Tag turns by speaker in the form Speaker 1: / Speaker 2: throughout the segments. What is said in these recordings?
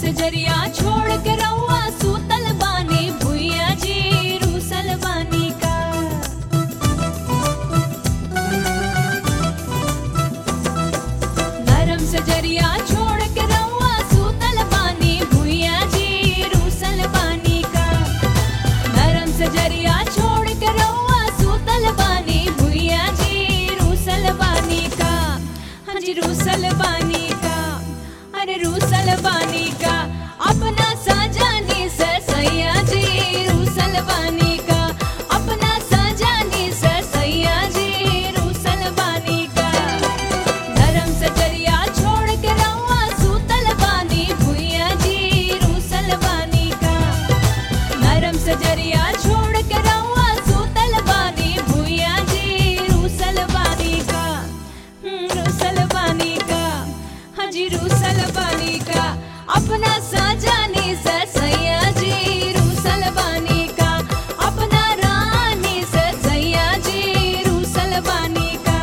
Speaker 1: से जरिया छोड़ के रउआ सूतल बानी भुइया जी रूसल बानी का नरम से जरिया छोड़ के रउआ सूतल बानी भुइया जी रूसल बानी का नरम से जरिया छोड़ के रउआ सूतल बानी भुइया जी रूसल बानी का हाँ जी रूसल बानी का अरे रूसल बानी का अपना साजानी से सैया जी रूसल बानी का अपना साजानी से सैया जी रूसल बानी का नरम से जरिया छोड़ के रउआ सूतल बानी भुइया जी रूसल बानी का नरम से जरिया छोड़ के रउआ सूतल बानी भुइया जी रूसल बानी का हम्म, रूसल बानी का हाँ जी रूसल बानी का अपना साजानी से सैया जी रूसल बानी का अपना रानी से सैया जी रूसल बानी का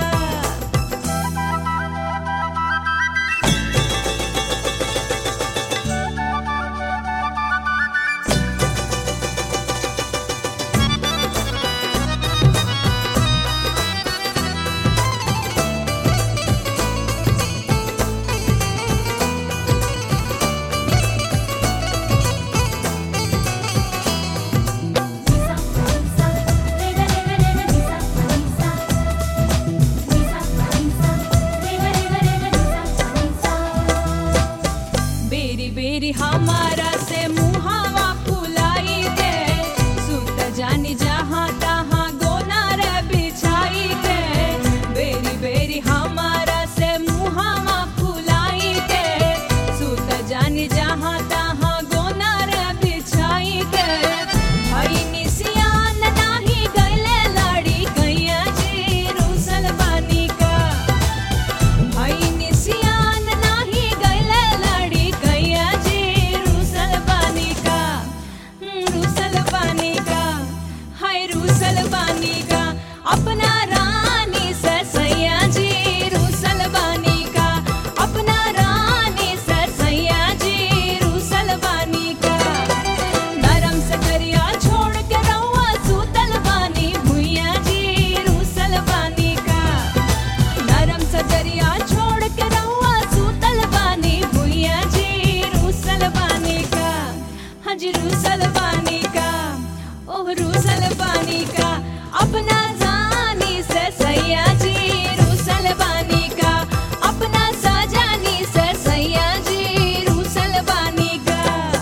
Speaker 1: बेरी बेरी हमारा से मुहावा फुलाई दे सुत जानी जहाँ तहाँ गोना रे बिछाई दे बेरी बेरी हमारा से मुहावा फुलाई दे सुत जानी जहाँ तहाँ गोना रे बिछाई दे भाई निसियान नाही गैले लाड़ी गैया जी रूसल बानी का भाई निसियान नाही गैले लड़ी गैया जी रूसल बानी का हम्म, रूसल बानी का हाय रूसल बानी का अपना रानी से सैया जी रूसल बानी का अपना रानी से सैया जी रूसल बानी का नरम से करिया छोड़ के रउआ सूतल बानी भुइया जी रूसल बानी का नरम सजरिया छोड़ के रउआ सूतल बानी भुइया जी रूसल बानी का हाँ जी रूसल बानी का ओह रूसल बानी का अपना जानी से सैया जी रूसल बानी का अपना साजानी से सैया जी रूसल बानी का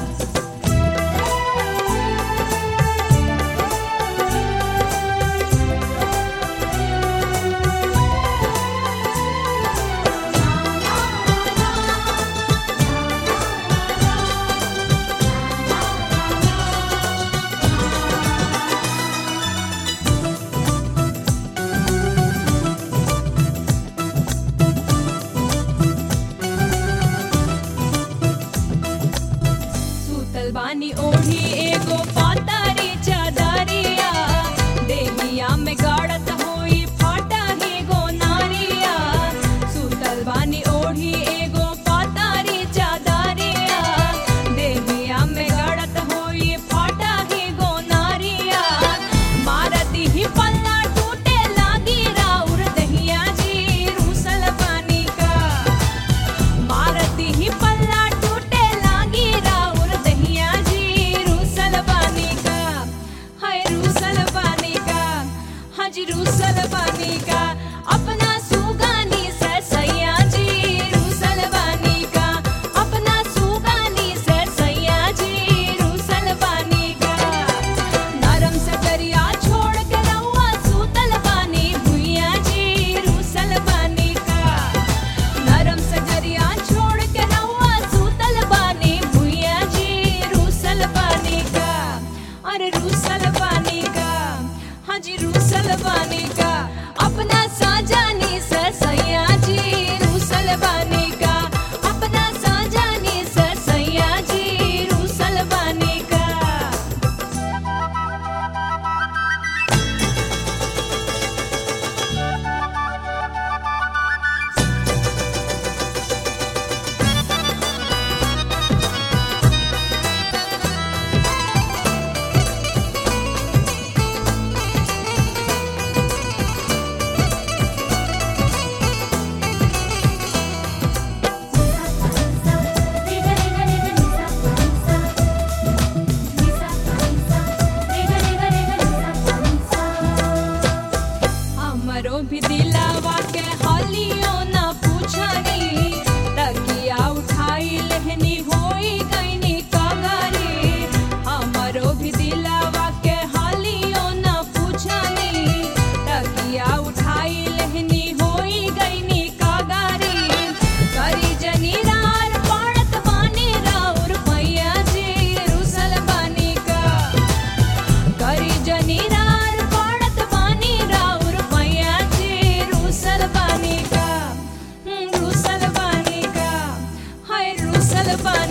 Speaker 1: सूतल बानी ओढ़ी एगो पातारी चादरिया देहिया में गाड़त होई फाटा ही गो नारिया सूतल बानी ओढ़ी एगो पातारी चादरिया देहिया में गाड़त होई फाटा ही गो नारिया मारती ही पल्ला टूटे लागी राउर दहिया जी रूसल बानी का मारती ही पल्ला टूटे लागी राउर दहिया जी रूसल बानी का हाय रूसल बानी का हाँ जी रूसल बानी का अपना सुगानी से सैया जी रूसल बानी का अपना सुगानी से सैया जी रूसल बानी का नरम से करिया छोड़ के रउआ सूतल बानी भुइया जी रूसल बानी का नरम सजरिया छोड़ के रउआ सूतल बानी भुइया जी रूसल बानी का अरे रूसल बानी का हाँ जी रूसल बानी का अपना साजानी से सैया जी रूसल बानी का अपना साजानी से सैया जी रूसल बानी का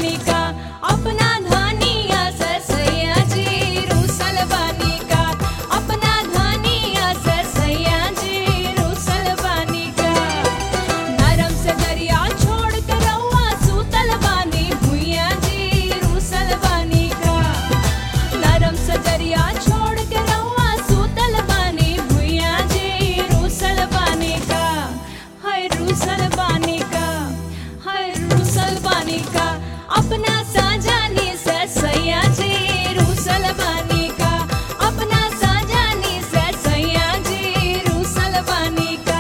Speaker 1: बानी का अपना धनिया से सैया जी रूसल बानी का अपना धनिया से सैया जी रूसल बानी का नरम से दरिया छोड़ के रउआ सूतल बानी भुइया जी रूसल बानी का नरम से दरिया छोड़ के रउआ सूतल बानी भुइया जी रूसल बानी का हाय रूसल बानी का हाय रूसल बानी का अपना साजानी से सैया जी रूसल बानी का अपना साजानी से सैया जी रूसल बानी का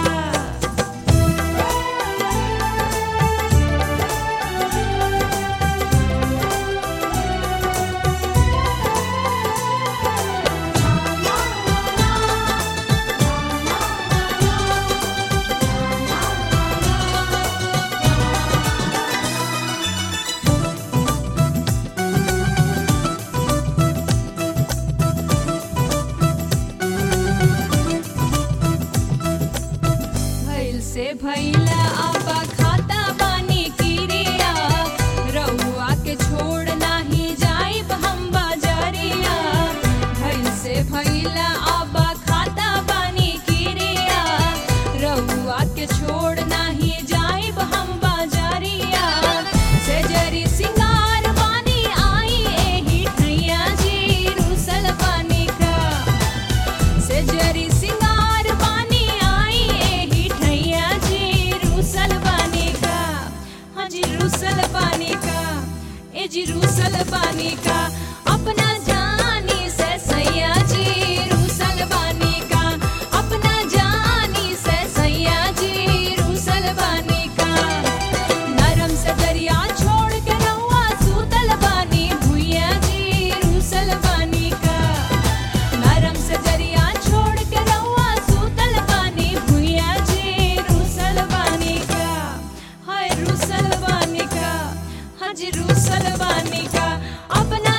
Speaker 1: भइल से भइला आपा खाता बानी किरिया रउआ के छोड़ नाही जाइब हम बाजारिया भइल से भइला आपा खाता बानी किरिया रउआ के छोड़ नाही जाइब हम बाजारिया से जरी सिंगार बानी आई एही ठैया जी रूसल बानी का से जरी सिंगार बानी आई एही ठैया जी रूसल बानी का हाँ जी रूसल बानी का ए जी रूसल बानी का अपना जानी से सैया जी रूसल बानी का अपना जानी से सैया जी रूसल बानी का नरम से दरिया छोड़ के रउआ सूतल बानी भुइया जी रूसल बानी का नरम से दरिया छोड़ के रउआ सूतल बानी भुइया जी रूसल बानी का हाय रूसल बानी का हाँ जी रूसल बानी का अपना